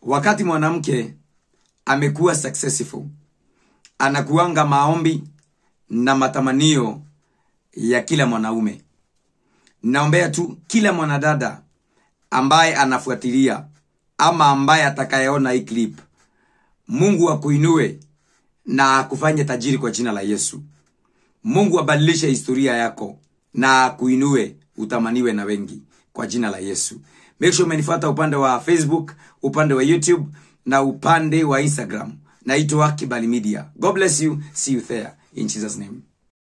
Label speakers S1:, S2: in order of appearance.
S1: wakati mwanamke amekuwa successful anakuanga maombi na matamanio ya kila mwanaume naombea tu kila mwanadada ambaye anafuatilia ama ambaye atakayeona hii clip mungu akuinue na akufanye tajiri kwa jina la yesu mungu abadilishe historia yako na akuinue utamaniwe na wengi kwa jina la yesu make sure umenifuata upande wa facebook upande wa youtube na upande wa instagram naitwa kibali media god bless you see you there in jesus name